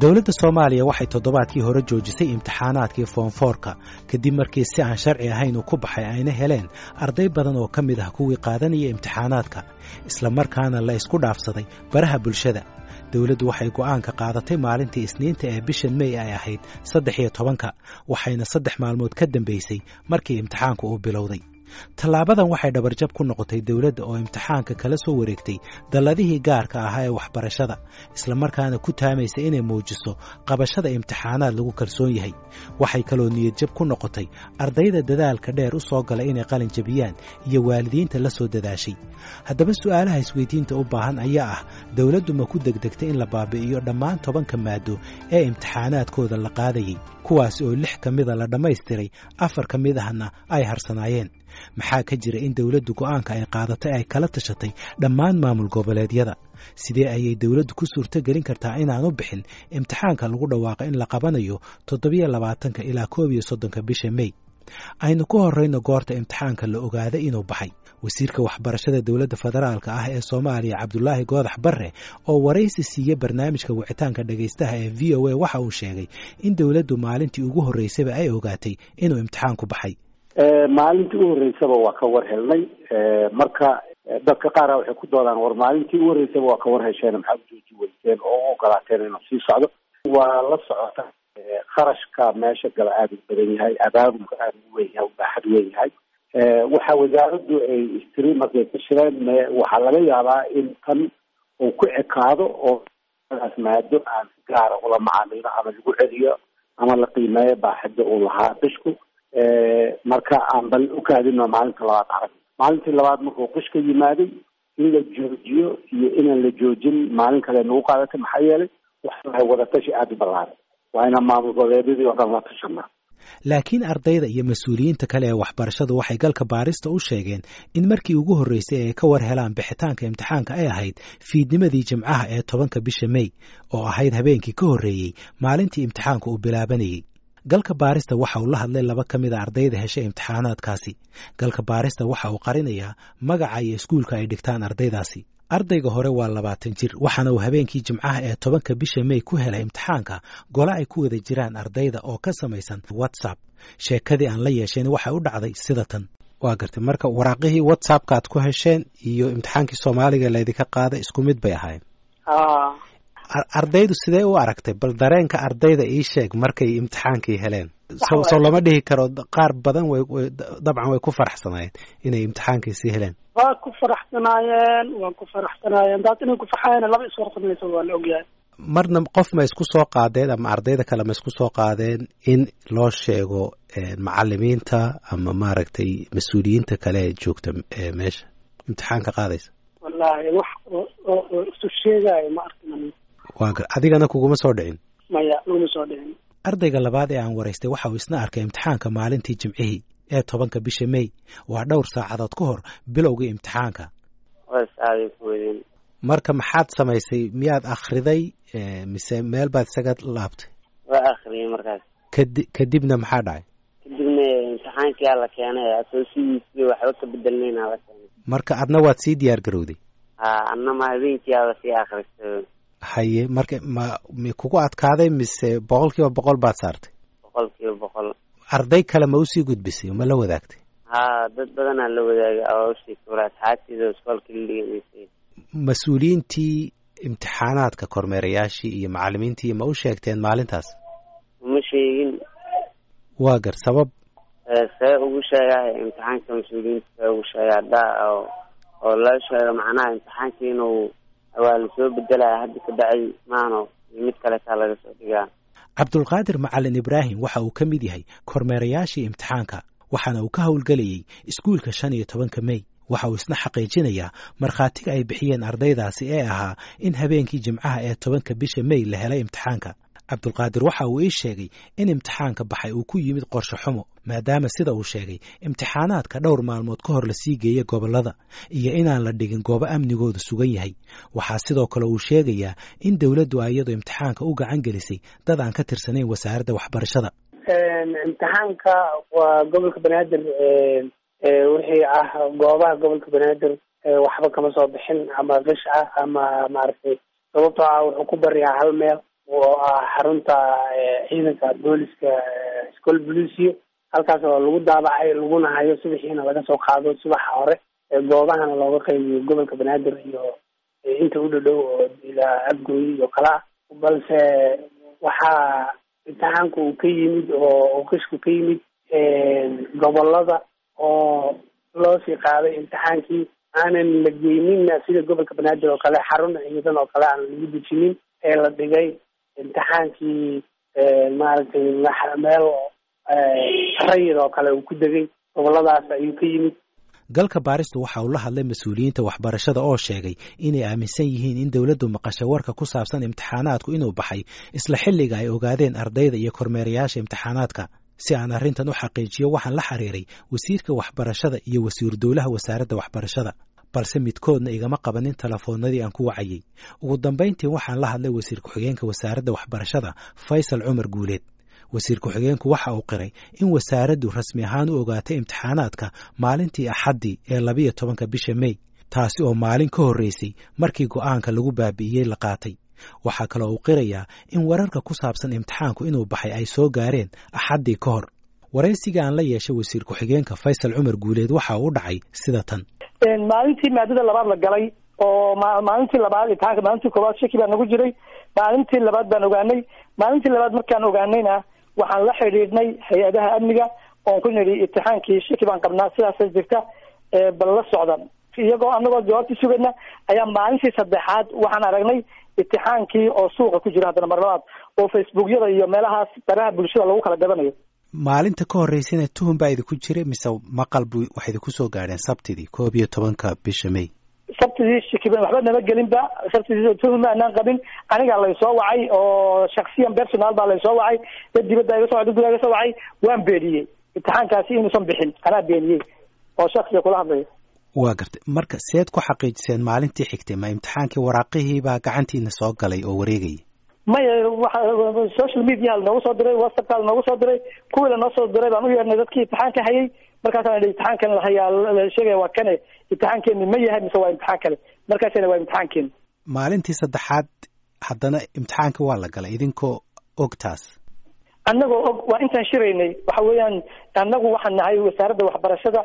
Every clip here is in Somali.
dowladda soomaaliya waxay toddobaadkii hore joojisay imtixaanaadkii foonfoorka kadib markii si aan sharci ahayn uu ku baxay ayna heleen arday badan oo ka mid ah kuwii qaadanaya imtixaanaadka isla markaana la isku dhaafsaday baraha bulshada dowladdu waxay go'aanka qaadatay maalintii isniinta ee bishan mey ay ahayd saddex iyo tobanka waxayna saddex maalmood ka dambaysay markii imtixaanku uu bilowday tallaabadan waxay dhabarjab ku noqotay dowladda oo imtixaanka kala soo wareegtay dalladihii gaarka ahaa ee waxbarashada islamarkaana ku taamaysa inay muujiso qabashada imtixaanaad lagu kalsoon yahay waxay kaloo niyadjab ku noqotay ardayda dadaalka dheer u soo galay inay qalin jabiyaan iyo waalidiinta la soo dadaashay haddaba su'aalaha isweydiinta u baahan ayaa ah dowladdu ma ku degdegtay in la baabi'iyo dhammaan tobanka maado ee imtixaanaadkooda la qaadayay kuwaas oo lix ka mida la dhammaystiray afar ka mid ahna ay harsanaayeen maxaa ka jira in dowladdu go'aanka ay qaadatay ay kala tashatay dhammaan maamul goboleedyada sidee ayay dowladdu ku suurto gelin kartaa inaanu bixin imtixaanka lagu dhawaaqo in la qabanayo toddobiyo labaatanka ilaa koob iyo soddonka bisha mey aynu ku horrayno goorta imtixaanka la ogaaday inuu baxay wasiirka waxbarashada dowladda federaalka ah ee soomaaliya cabdulaahi goodax barre oo waraysi siiye barnaamijka wicitaanka dhegaystaha ee v o a waxa uu sheegay in dowladdu maalintii ugu horraysaba ay ogaatay inuu imtixaanku baxay maalintii u horreysaba waa ka war helnay marka dadka qaara waxay ku doodaan war maalintii u horreysaba waa ka war hesheen maxaa u jooji weyseen oo u ogolaateen inuu sii socdo waa la socota kharashka meesha gala aada u badan yahay abaabulka aada u weyn yahay u baaxad weyn yahay waxa wasaaraddu ay istiri markay ka shireen waxaa laga yaabaa in tan uu ku ekaado oo daas maado aan si gaara ula macaamilo ama lagu celiyo ama la qiimeeyo baaxadda uu lahaa bishku marka aan bal u kaadino maalinta labaad arag maalintii labaad markuu qishka yimaaday in la joojiyo iyo inaan la joojin maalin kale nagu qaadatay maxaa yeelay waxahay wadatashi aada u ballaaran waa inaan maamul goboleedyadii oo dhan la tashanaa laakiin ardayda iyo mas-uuliyiinta kale ee waxbarashadu waxay galka baarista u sheegeen in markii ugu horreysay ay ka war helaan bixitaanka imtixaanka ay ahayd fiidnimadii jimcaha ee tobanka bisha mey oo ahayd habeenkii ka horreeyey maalintii imtixaanka uu bilaabanayey galka baarista waxa uu la hadlay laba ka mid a ardayda heshay imtixaanaadkaasi galka baarista waxa uu qarinayaa magaca iyo iskuulka ay dhigtaan ardaydaasi ardayga hore waa labaatan jir waxaana uu habeenkii jimcaha ee tobanka bisha mey ku helay imtixaanka gole ay ku wada jiraan ardayda oo ka samaysan whatsapp sheekadii aan la yeesheen waxay u dhacday sida tan waa gartay marka waraaqihii whatsappka aad ku hesheen iyo imtixaankii soomaaliga laydinka qaaday isku mid bay ahaayeen ardaydu sidee u aragtay bal dareenka ardayda ii sheeg markay imtixaankii heleen soo lama dhihi karo qaar badan way dabcan way ku faraxsanaayeen inay imtixaankii sii heleen waa ku faraxsanaayeen waa ku faraxsanaayeen daad inay ku faxayeen laba iswarsamaysa waa la ogyahay marna qof ma isku soo qaadeen ama ardayda kale ma isku soo qaadeen in loo sheego macalimiinta ama maaragtay mas-uuliyiinta kale ee joogta meesha imtixaanka qaadaysa wallaahi wax oo isu sheegaayo ma arkin waa gar adigana kuguma soo dhicin maya laguma soo dhicin ardayga labaad ee aan waraystay waxa uu isna arkay imtixaanka maalintii jimcihii ee tobanka bisha mey waa dhowr saacadood ka hor bilowgii imtixaanka marka maxaad samaysay miyaad akhriday mise meel baad isaga laabtay waa akhriyay markaas kadi kadibna maxaa dhacay kadibna imtixaankiyaa la keenay asoo sidiisii waxba ka bedelnayna la keenay marka adna waad sii diyaar garowday ha annama habeenkiiaba sii akhristay haye marka ma mi kugu adkaaday mise boqol kiiba boqol baad saartay boqol kiiba boqol arday kale ma usii gudbisay ma la wadaagtay ha dad badanaa la wadaagay oo usii kura asxaabtiida iskoolka la dhiganaysay mas-uuliyiintii imtixaanaadka kormeerayaashii iyo macalimiintii ma u sheegteen maalintaas uma sheegin waa gar sabab see ugu sheegahay imtixaanka mas-uuliyiinta see ugu sheega haddaa oo oo loo sheego macnaha imtixaanka inuu waa lasoo bedelaya hadda ka dhacay maano iyo mid kaletaa laga soo dhigaa cabdulqaadir macalin ibraahim waxa uu ka mid yahay kormeerayaashii imtixaanka waxaana uu ka howlgelayay iskuulka shan iyo tobanka mey waxa uu isna xaqiijinayaa markhaatiga ay bixiyeen ardaydaasi ee ahaa in habeenkii jimcaha ee tobanka bisha mey la helay imtixaanka cabdulqaadir waxa uu ii sheegay in imtixaanka baxay uu ku yimid qorshe xumo maadaama sida uu sheegay imtixaanaadka dhowr maalmood ka hor lasii geeyey gobollada iyo inaan la dhigin goobo amnigooda sugan yahay waxaa sidoo kale uu sheegayaa in dowladdu ay iyadu imtixaanka u gacan gelisay dad aan ka tirsanayn wasaaradda waxbarashada imtixaanka waa gobolka banaadir wixii ah goobaha gobolka banaadir waxba kama soo bixin ama qish ah ama maaragtay sababtoo ah wuxuu ku bariyaa hal meel oo ah xarunta ciidanka booliska school policio halkaas oo lagu daabacay laguna hayo subaxiina laga soo qaado subaxa hore goobahana looga qaybiyo gobolka banaadir iyo inta u dhadhow oo ilaa abgooyi iyo kala balse waxaa imtixaanku uu ka yimid oo qishku ka yimid gobolada oo loo sii qaaday imtixaankii aanan la geynina sida gobolka banaadir oo kale xarun ciidan oo kale aan lagu dejinin ee la dhigay imtixaankii maaragtay meel rayid oo kale uu ku degay goboladaas ayuu ka yimid galka baaristu waxa uu la hadlay mas-uuliyiinta waxbarashada oo sheegay inay aaminsan yihiin in dowladdu maqasho warka ku saabsan imtixaanaadku inuu baxay isla xilliga ay ogaadeen ardayda iyo kormeerayaasha imtixaanaadka si aan arrintan u xaqiijiyo waxaan la xiriiray wasiirka waxbarashada iyo wasiiru dowlaha wasaaradda waxbarashada balse midkoodna igama qabanin telefoonnadii aan ku wacayey ugu dambayntii waxaan la hadlay wasiir ku-xigeenka wasaaradda waxbarashada faysal cumar guuleed wasiir ku-xigeenku waxa uu qiray in wasaaraddu rasmi ahaan u ogaatay imtixaanaadka maalintii axaddii ee labiyo tobanka bisha mey taasi oo maalin ka horreysay markii go'aanka lagu baabi'iyey la qaatay waxaa kaloo uu qirayaa in wararka ku saabsan imtixaanku inuu baxay ay soo gaareen axaddii ka hor waraysiga aan la yeeshay wasiir ku-xigeenka faysal cumar guuleed waxa uu dhacay sida tan maalintii maadada labaad la galay oo maalintii labaad imtixaanka maalintii koowaad shaki baa nagu jiray maalintii labaad baan ogaanay maalintii labaad markaan ogaanayna waxaan la xidhiidhnay hay-adaha amniga oon ku nidhi imtixaankii shaki baan qabnaa sidaasa jirta bal la socda iyagoo anagoo jawaabtii sugayna ayaa maalintii saddexaad waxaan aragnay imtixaankii oo suuqa ku jira haddana mar labaad oo facebookyada iyo meelahaas baraha bulshada lagu kala gadanayo maalinta ka horreysayna tuhun baa idinku jiray mise maqal bu waxay idinku soo gaadheen sabtidii koob iyo tobanka bisha may sabtidii shiki waxba nama gelinba sabtidii tuhun aanaan qabin anigaa laysoo wacay oo shaksiyan personal baa laysoo wacay dad dibadda iga so wacay dad gudaha iga soo wacay waan beeniyey imtixaankaasi inuusan bixin anaa beeniyey oo shaksiga kula hadlaya waa gartay marka seed ku xaqiijiseen maalintii xigtay ma imtixaankii waraaqihii baa gacantiina soo galay oo wareegayay maya waxa social media lanoogu soo diray whatsappka lanoogu soo diray kuwii lanoo soo diray baan u yeernay dadkii imtixaanka hayay markaasaan idhi imtixaankan lahayaa la sheegaya waa kane imtixaankeeni ma yahay mise waa imtixaan kale markaasina waa imtixaankeeni maalintii saddexaad haddana imtixaanka waa la galay idinkoo og taas annagoo og waa intaan shiraynay waxa weeyaan annagu waxaan nahay wasaaradda waxbarashada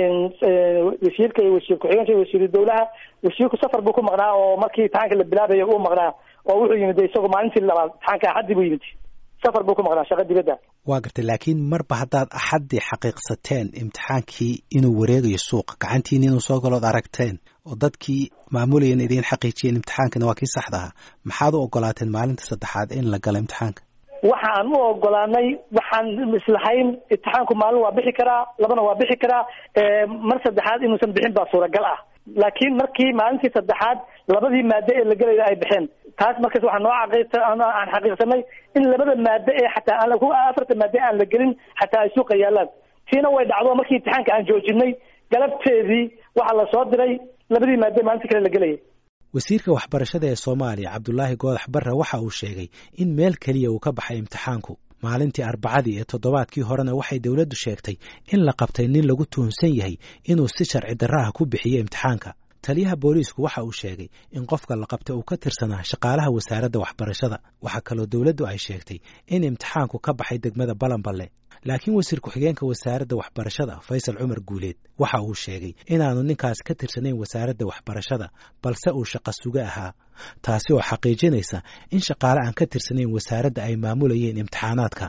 wasiirka iyo wasiir ku-xigeenka iyo wasiiru dowlaha wasiirku safar buu ku maqnaa oo markii imtixaanka la bilaabayo uu maqnaa oo wuxuu yimid isagoo maalintii labaad imtixaanka axaddii buu yimid safar buu ku maqnaa shaqa dibadda waa gartay laakiin marba haddaad axaddii xaqiiqsateen imtixaankii inuu wareegayo suuqa gacantiina inuu soo galood aragteen oo dadkii maamulayana idiin xaqiijiyeen imtixaankana waa kii saxda ahaa maxaad u ogolaateen maalinta saddexaad in la galo imtixaanka waxaan u ogolaanay waxaan islahayn imtixaanku maalin waa bixi karaa labana waa bixi karaa mar saddexaad inuusan bixin baa suuragal ah laakiin markii maalintii saddexaad labadii maado ee la gelayda ay baxeen taas markaas waxaa noo aan xaqiiqsanay in labada maado ee xataa aan afarta maado aan la gelin xataa ay suuqa yaalaan tiina way dhacdo markii imtixaanka aan joojinay galabteedii waxaa la soo diray labadii maado maalintii kale la gelayay wasiirka waxbarashada ee soomaaliya cabdulaahi goodax barre waxa uu sheegay in meel keliya uu ka baxay imtixaanku maalintii arbacadii ee toddobaadkii horena waxay dowladdu sheegtay in la qabtay nin lagu tuhunsan yahay inuu si sharci darraha ku bixiyo imtixaanka taliyaha booliisku waxa uu sheegay in qofka la qabtay uu ka tirsanaa shaqaalaha wasaaradda waxbarashada waxaa kaloo dowladdu ay sheegtay in imtixaanku ka baxay degmada balanballe laakiin wasiir ku-xigeenka wasaaradda waxbarashada faysal cumar guuleed waxa uu sheegay inaanu ninkaas ka tirsanayn wasaaradda waxbarashada balse uu shaqo suga ahaa taasi oo xaqiijinaysa in shaqaale aan ka tirsanayn wasaaradda ay maamulayeen imtixaanaadka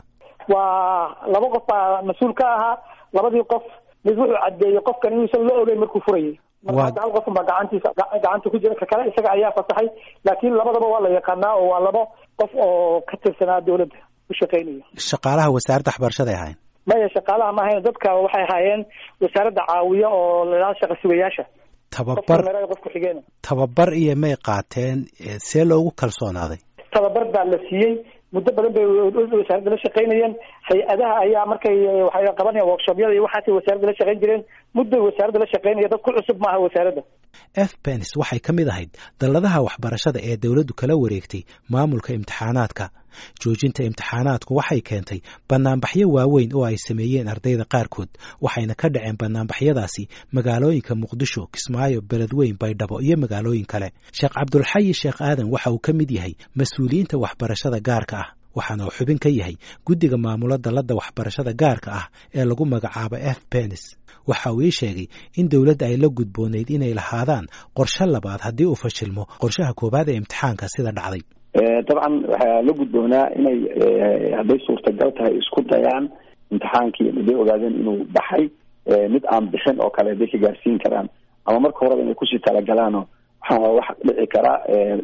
waa laba qof baa mas-uul ka ahaa labadii qof mid wuxuu caddeeyey qofkan inuusan la ogeyn markuu furayay marka hal qof baa gacantiisa gacanta ku jira ka kale isaga ayaa fasaxay laakiin labadaba waa la yaqaanaa oo waa laba qof oo ka tirsanaa dowladda u shaqeynaya shaqaalaha wasaaradda waxbarashaday ahayn maya shaqaalaha ma ahayn dadka waxay ahaayeen wasaaradda caawiya oo ladhaha shaqa sugayaasha tababar qof ku-xigeen tababar iyo may qaateen see loogu kalsoonaaday tababar baa la siiyey muddo badan bay wasaaradda la shaqeynayeen hay-adaha ayaa markay waxay qabanayaan workshobyada iyo waxaasay wasaaradda la shaqeyn jireen mudday wasaaradda la shaqeynaya dad ku cusub maaha wasaaradda f benis waxay ka mid ahayd dalladaha waxbarashada ee dowladdu kala wareegtay maamulka imtixaanaadka joojinta imtixaanaadku waxay keentay bannaanbaxyo waaweyn oo ay sameeyeen ardayda qaarkood waxayna ka dhaceen bannaanbaxyadaasi magaalooyinka muqdisho kismaayo beledweyn baydhabo iyo magaalooyin kale sheekh cabdulxayi sheekh aadan waxa uu ka mid yahay mas-uuliyiinta waxbarashada gaarka ah waxaana uu xubin ka yahay guddiga maamula dalladda waxbarashada gaarka ah ee lagu magacaabo f benis waxa uu ii sheegay in dowladda ay la gudboonayd inay lahaadaan qorshe labaad haddii uu fashilmo qorshaha koowaad ee imtixaanka sida dhacday dabcan waxaa la gudboonaa inay hadday suurtagal tahay isku dayaan imtixaankii haday ogaadeen inuu baxay mid aan bixin oo kale haday ka gaarsiin karaan ama marka horeba inay kusii talagalaano waxaa wax dhici karaa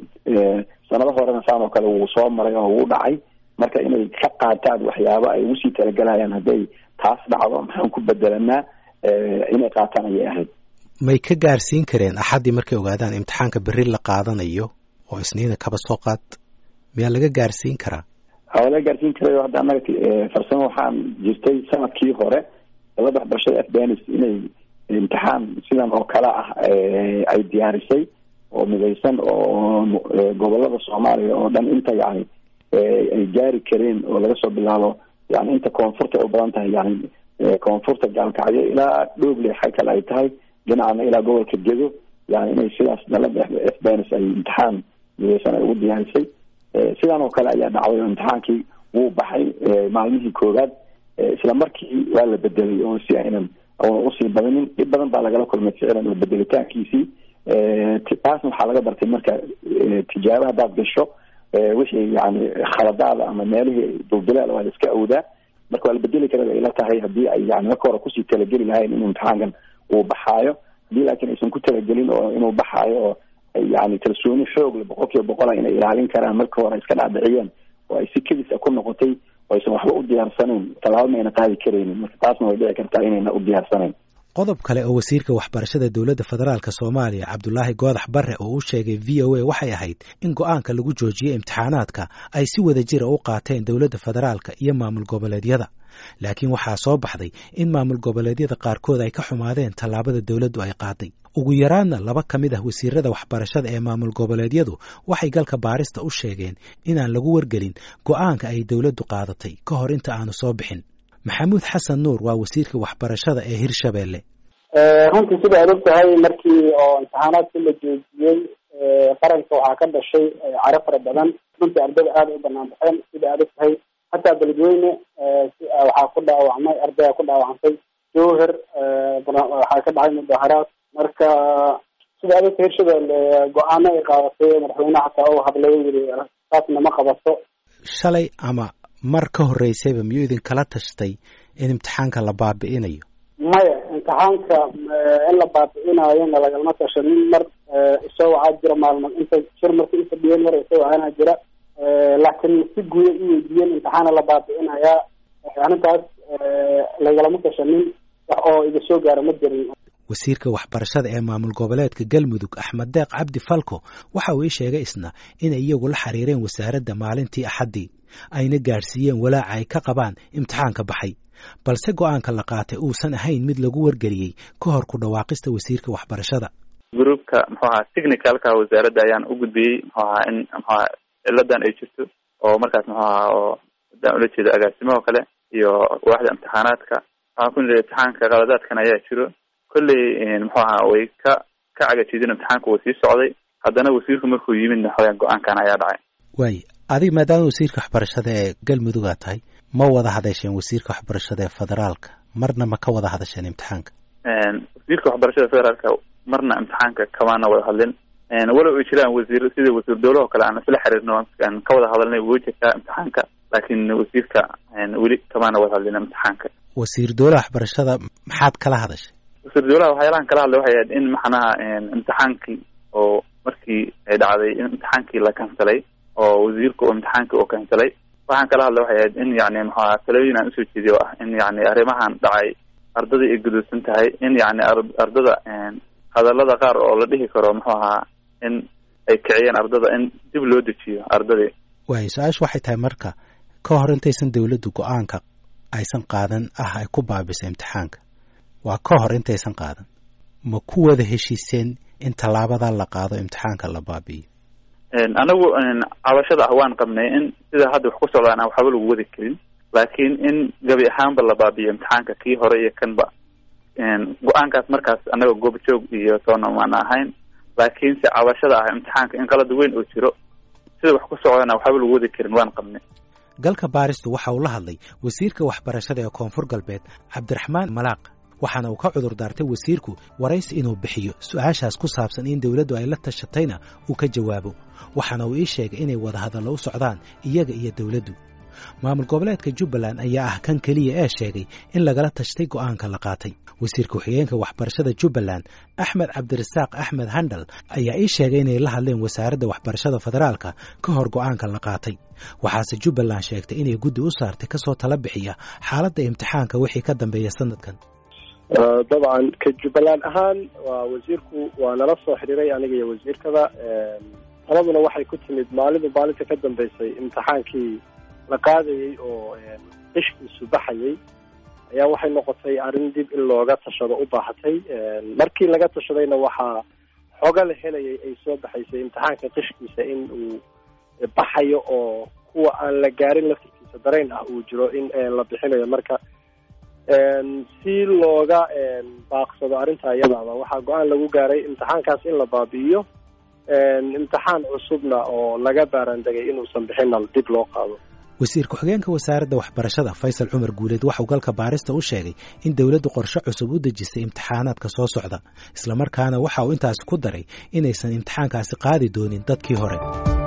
sanado horena saan oo kale wuu soo maray oo wuu dhacay marka inay ka qaataan waxyaabo ay ugusii talagalayaan hadday taas dhacdo maxaan ku bedelanaa inay qaataan ayay ahayd may ka gaarsiin kareen axaddii markay ogaadaan imtixaanka berri la qaadanayo oo isniina kaba soo qaad miyaa laga gaarsiin karaa waa laga gaarsiin karayo hadda annaga farsamo waxaan jirtay sanadkii hore dalada waxbarashada afbanis inay imtixaan sidan oo kale ah ay diyaarisay oo midaysan oo gobolada soomaaliya oo dhan inta yani ay gaari kareen oo laga soo bilaabo yani inta koonfurta u badan tahay yani koonfurta gaalkacyo ilaa dhooble xa kale ay tahay dhinacana ilaa gobolka gedo yani inay sidaas dalada fbns ay imtixaan midaysan ay ugu diyaarisay sidan oo kale ayaa dhacday oo imtixaankii wuu baxay maalmihii koowaad isla markii waa la bedelay oo si aynan una usii badanin dhib badan baa lagala kulmay ficilan oo bedelitaankiisii taasna waxaa laga bartay marka tijaabo haddaad gasho wixii yani khaladaada ama meelihii dulbilaal waa la iska awdaa marka waa la bedeli kara bay ila tahay haddii ay yani marka hore kusii talageli lahayn in imtixaankan uu baxaayo haddii laakiin aysan ku talagelin oo inuu baxaayo oo yani kalsooni xoogle boqol kiiba boqola inay ilaalin karaan marka hore iska dhaadhiciyeen oo ay si kedisa ku noqotay oo aysan waxba u diyaarsanayn tallaabo mayna qaadi karaynin marka taasna way dhici kartaa inayna u diyaarsanayn qodob kale oo wasiirka waxbarashada dowladda federaalk soomaaliya cabdulaahi goodax barre oo u sheegay v o a waxay ahayd in go-aanka lagu joojiyey imtixaanaadka ay si wada jira u qaateen dowladda federaalka iyo maamul goboleedyada laakiin waxaa soo baxday in maamul goboleedyada qaarkood ay ka xumaadeen tallaabada dowladdu ay qaaday ugu yaraadna laba ka mid ah wasiirada waxbarashada ee maamul goboleedyadu waxay galka baarista u sheegeen inaan lagu wargelin go-aanka ay dowladdu qaadatay ka hor inta aanu soo bixin maxamuud xasan nuur waa wasiirka waxbarashada ee hirshabeelle runtii sida aad og tahay markii oo imtixaanaadkii la joojiyey qaranka waxaa ka dhashay caro fara badan runtii ardayda aada u banaan baxeen sida aad og tahay hataa beledweyne waxaa ku dhaawacmay ardaya ku dhaawacantay jowher waxaa ka dhacay mudaharaad marka sida aad ogtahay hirshabelle go-aano ay qaadatay madaxweyneha hataa u hadlay yiri taasna ma qabato shalay ama mar ka horreysayba miyuu idinkala tashtay in imtixaanka la baabi'inayo maya imtixaanka in la baabi'inaayona lagalama tashanin mar isoo waxaa jira maalmo inta shir marka ifadhiyeen mar isoo waxaana jira laakiin si guuda i weydiiyeen imtixaana la baabi'inayaa arrintaas lagalama tashanin wax oo iga soo gaara ma jirin wasiirka waxbarashada ee maamul goboleedka galmudug axmed deeq cabdi falko waxa uu ii sheegay isna inay iyagu la xiriireen wasaaradda maalintii axaddii ayna gaadhsiiyeen walaaca ay ka qabaan imtixaanka baxay balse go-aanka la qaatay uusan ahayn mid lagu wargeliyey ka hor ku dhawaaqista wasiirka waxbarashada groupka muxuu ahaa technicalka wasaaradda ayaan u gudbiyey muxuu ahaa in muxuu ahaa ciladan ay jirto oo markaas muxuu ahaa oo hadaan ula jeedo agaasimaho kale iyo waaxda imtixaanaadka waxaan ku niri imtixaanka qaladaadkan ayaa jiro kolley muxuu ahaa way ka ka cagajidin imtixaanka uu sii socday haddana wasiirku markuu yimidna xoogaan go-aankan ayaa dhacay waay adiga maadaama wasiirka waxbarashada ee galmudug aa tahay ma wada hadasheen wasiirka waxbarashada ee federaalka marna ma ka wada hadasheen imtixaanka wasiirka waxbarashada federaalka marna imtixaanka kamaana wada hadlin walow ay jiraan wasiir sida wasiir dowlaha kale aan isla xiriirno aan ka wada hadalnay wuu jirtaa imtixaanka laakiin wasiirka weli kamaana wada hadlin imtixaanka wasiir dowlaha waxbarashada maxaad kala hadashay wasiir dowlaha waxyaalahan kala hadlay waxay ahayd in maxanaha imtixaankii oo markii ay dhacday in imtixaankii la kansalay oo wasiirka oo imtixaankii oo kansalay waxaan kala hadlay waxay ahayd in yani maxaa talooyin aan usoo jeediy oo ah in yani arrimahan dhacay ardada ay guduudsan tahay in yani ardada hadalada qaar oo la dhihi karo muxuu ahaa in ay kiciyeen ardada in dib loo dejiyo ardadii waay su-aashu waxay tahay marka ka hor intaysan dowladdu go-aanka aysan qaadan ah ay ku baabisa imtixaanka waa ka hor intaysan qaadan ma ku wada heshiiseen in tallaabadaa la qaado imtixaanka la baabi'iyo anagu cabashada ah waan qabnay in sida hadda wax ku socdaan aan waxba lagu wadi karin laakiin in gabi ahaanba la baabiyo imtixaanka kii hore iyo kanba go-aankaas markaas annaga goobjoog iyo toona maan ahayn laakiin se cabashada ah imtixaanka in qalad weyn oo jiro sida wax ku socdaan aan waxba lagu wadi karin waan qabnay galka baaristu waxa uu la hadlay wasiirka waxbarashada ee koonfur galbeed cabdiraxmaan malaaq waxaana uu ka cudur daartay wasiirku waraysi inuu bixiyo su-aashaas ku saabsan in dowladdu ay la tashatayna uu ka jawaabo waxaana uu ii sheegay inay wadahadallo u socdaan iyaga iyo dowladdu maamul goboleedka jubbaland ayaa ah kan keliya ee sheegay in lagala tashtay go'aanka la qaatay wasiirka ku-xigeenka waxbarashada jubbaland axmed cabdirasaaq axmed handal ayaa ii sheegay inay la hadleen wasaaradda waxbarashada federaalka ka hor go'aanka la qaatay waxaase jubbaland sheegtay inay guddi u saartay kasoo tala bixiya xaaladda imtixaanka wixii ka dambeeya sanadkan dabcan ka jubbaland ahaan waa wasiirku waa nala soo xidhiiray aniga iyo wasiirkada taladuna waxay ku timid maalinba maalinta ka dambeysay imtixaankii la qaadayey oo qishkiisu baxayay ayaa waxay noqotay arrin dib in looga tashado u baahatay markii laga tashadayna waxaa xoga la helayay ay soo baxaysay imtixaanka qishkiisa in uu baxayo oo kuwa aan la gaarin laftirkiisa darayn ah uu jiro in la bixinayo marka si looga baaqsado arrinta iyadaaba waxaa go-aan lagu gaaray imtixaankaas in la baabi'iyo imtixaan cusubna oo laga baaraandegay inuusan bixinna dib loo qaado wasiir ku-xigeenka wasaaradda waxbarashada faysal cumar guuleed waxauu galka baarista u sheegay in dowladdu qorshe cusub u dejisay imtixaanaadka soo socda islamarkaana waxa uu intaasi ku daray inaysan imtixaankaasi qaadi doonin dadkii hore